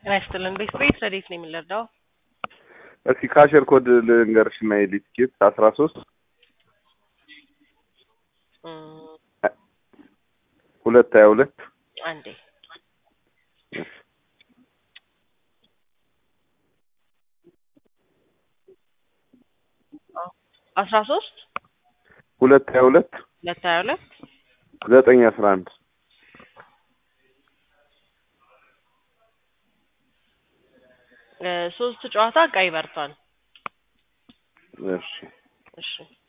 ጤና ይስጥልን። ቤት ቤት ረዴት ነው የምንረዳው? እስኪ ካሸር ኮድ ልንገርሽ እና የሊትኬት አስራ ሶስት ሁለት ሀያ ሁለት አንዴ አስራ ሶስት ሁለት ሀያ ሁለት ሁለት ሀያ ሁለት ዘጠኝ አስራ አንድ ሶስት ጨዋታ ቀይ በርቷል። እሺ እሺ